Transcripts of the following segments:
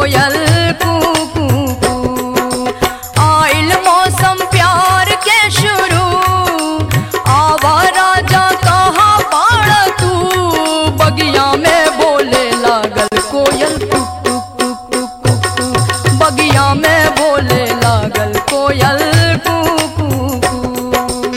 कोयल कू कू कू आइल मौसम प्यार के शुरू आवा राजा कहाँ बाड़ तू बगिया में बोले लागल कोयल टुक टुक टुक टुक टुक टुक बगिया में बोले लागल कोयल कू कू कू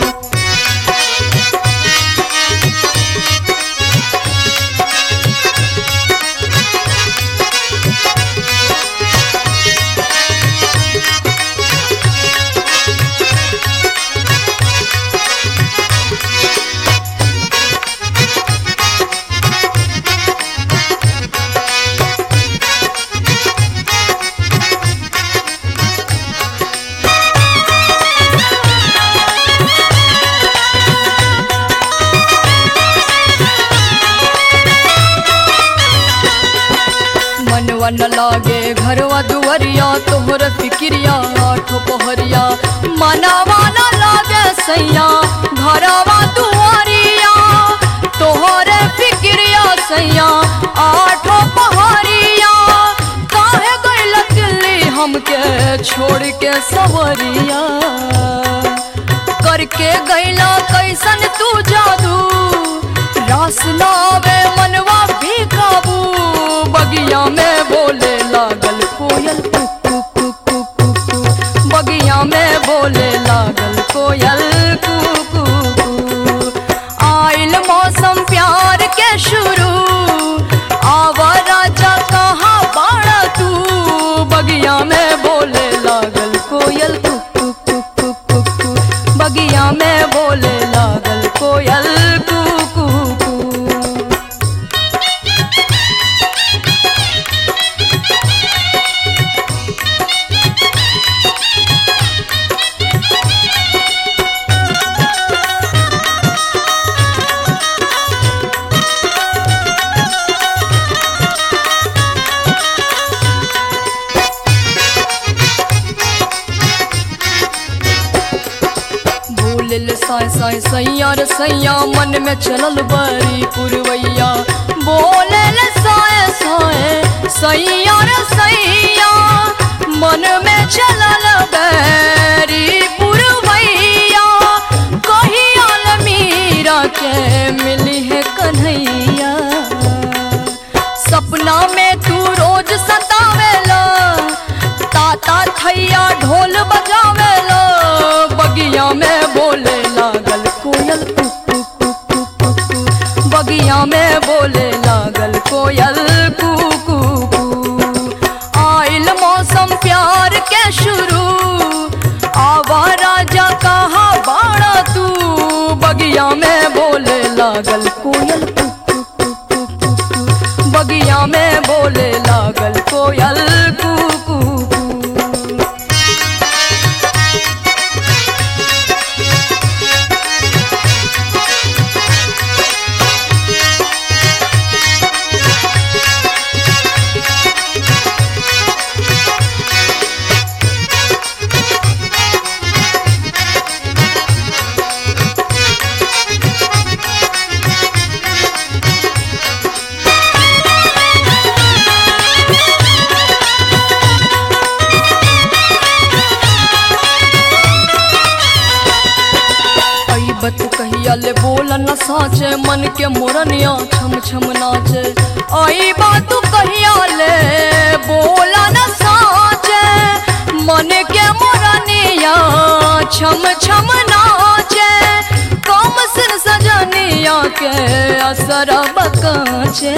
मनवा न लागे घरवा दुवरिया तोहर फिक्रिया आठो पहरिया मनवा न लागे सैया घरवा दुआरिया तोहर फिक्रिया सैया आठो पहरिया काहे गइल दिल्ली हमके छोड़ के सवरिया करके गइला कैसन तू जादू रास ना आवे मनवा भी काबू बगिया में बोले लागल कोयल कुक कुक कुक कुक कुक कुक बगिया में बोले लागल कोयल कुक कुक कुक आइल मौसम प्यार के शुरू आवा राजा कहाँ बाड़ा तू बगिया में बोले लागल कोयल कुक कुक कुक कुक कुक कुक बगिया में बोले लागल कोयल कुक कुक कुक बोलिल साय साय सैया रे सैया मन में चलल बड़ी पुरवैया बोलिल साय साय सैया रे सैया मन में चलल बड़ी पुरवैया कहिया मीरा के मिली है कन्हैया सपना में तू रोज सतावेला ताता थैया ढोल बजावेला बगिया में बोले लागल कोयल कुक कुक कुक कुक कुक कुक बगिया में बोले लागल कोयल कुक कुक कुक आइल मौसम प्यार के शुरू आवा राजा कहाँ बाड़ा तू बगिया में बोले लागल कोयल कुक कुक कुक कुक कुक कुक बगिया में बोले लागल कोयल कुक कुक कुक बत कहिया ले बोल न साचे मन के मोरनिया छम छम नाचे आई बात कहिया ले बोला न साचे मन के मोरनिया छम छम नाचे कम सिर सजनिया के असर बकाचे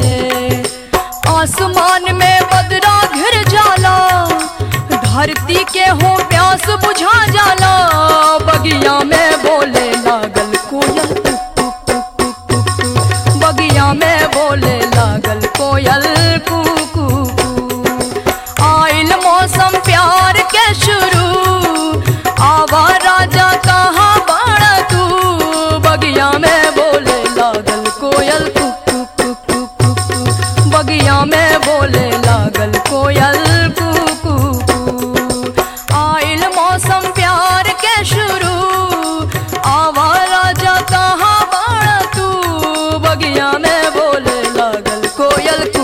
आसमान में बदरा घिर जाला धरती के हो प्यास बुझा जाला बगिया में बोले लागल कोयल कुक कुक कुक कुक कुक कुक। बगिया में बोले लागल कोयल कुक कुक कुक। आइल मौसम प्यार के शुरू आवा राजा कहाँ बाड़ा तू बगिया में बोले लागल कोयल कुक कुक कुक कुक कुक कुक। बगिया में बोले लागल कोयल कुक कुक कुक। आइल मौसम प्यार के शुरू आवा राजा कहाँ बाड़ा तू बगिया में बोले लागल कोयल